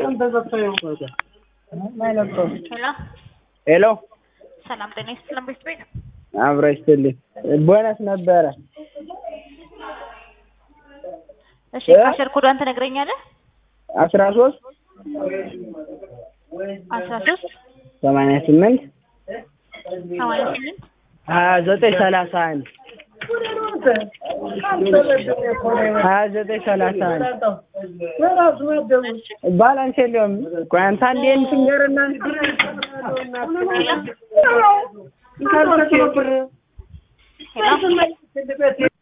ሄሎ ሄሎ ሰላም ጤና ይስጥልን ቤት ቤት አብረው ይስጥልኝ። ቦነስ ነበረ እሺ እ? ካሸር ኮዷን ትነግረኛለህ? አስራ ሶስት አስራ ሶስት ሰማንያ ስምንት ሰማንያ ስምንት ሀያ ዘጠኝ ሰላሳ አንድ ሀያ ዘጠኝ ሰላሳ አንድ ባላንስ የለውም። ቆይ አንተ አንዴ እንትን ንገርና ሄሎ